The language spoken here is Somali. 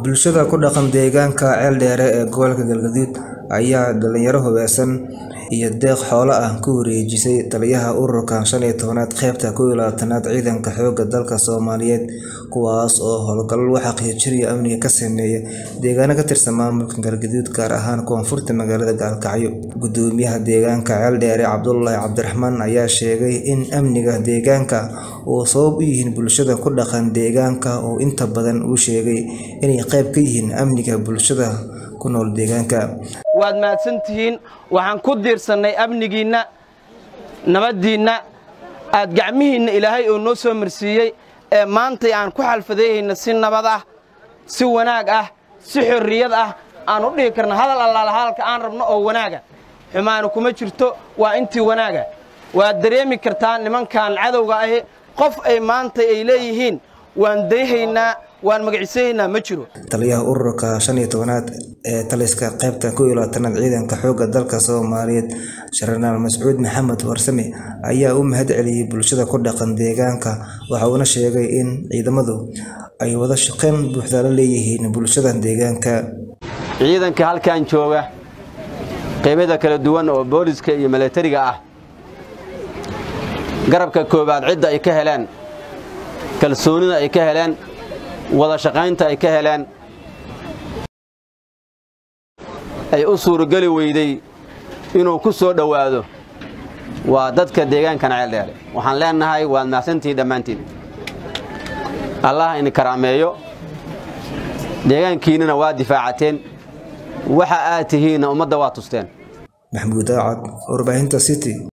Bulshada ku dhaqan deegaanka Ceeldheere ee gobolka Galgaduud ayaa dhalinyaro hubeysan iyo deeq xoolo ah ku wareejisay taliyaha ururka shan iyo tobnaad qaybta kow iyo labaatanaad ciidanka xoogga dalka Soomaaliyeed kuwaas oo howlgallo lagu xaqiijinayo amniga ka sameeya deegaano ka tirsan maamulka Galgaduud gaar ahaan koonfurta magaalada Gaalkacyo. Gudoomiyaha deegaanka Ceeldheere Cabdullaahi Cabdiraxmaan ayaa sheegay in amniga deegaanka uu sabab u yihiin bulshada ku dhaqan deegaanka oo inta badan uu sheegay inay qayb ka yihiin amniga bulshada ku nool deegaanka. waad mahadsantihiin waxaan ku diirsannay amnigiinna nabaddiinna aad gacmihiinna ilaahay oo noo soo marsiiyey ee maantay aan ku xalfadeeyayna si nabad ah si wanaag ah si xorriyad ah aan u dhihi karna hadal allaala hadalka aan rabno oo wanaaga xumaanu kuma jirto waa intii wanaaga waad dareemi kartaa nimankan cadowga ahi qof ay maanta ay leeyihiin waan dayhaynaa waan magaciisaynaa ma jiro Taliyaha ururka shan iyo tobnaad ee taliska qaybta kow iyo labaatanaad ciidanka xoogga dalka Soomaaliyeed Jenaraal Mascuud Maxamed Warsame ayaa u mahad celiyay bulshada ku dhaqan deegaanka waxa uuna sheegay in ciidamadu ay wada shaqayn buuxda la leeyihiin bulshada deegaanka. ciidanka halkan jooga qaybada kala duwan oo booliska iyo milatariga ah garabka koowaad cidda ay ka heleen kalsoonida ay ka heleen wada shaqaynta ay ka heleen ay u suurogeli weyday inuu ku soo dhowaado waa dadka deegaankan ceeldheere waxaan leenahay waad mahadsantihiin dhammaantiin allah ini karaameeyo deegaankiinnana waa difaacateen waxa aad tihiinna ummadda waa tusteen Maxamuud Aacad, warbaahinta City.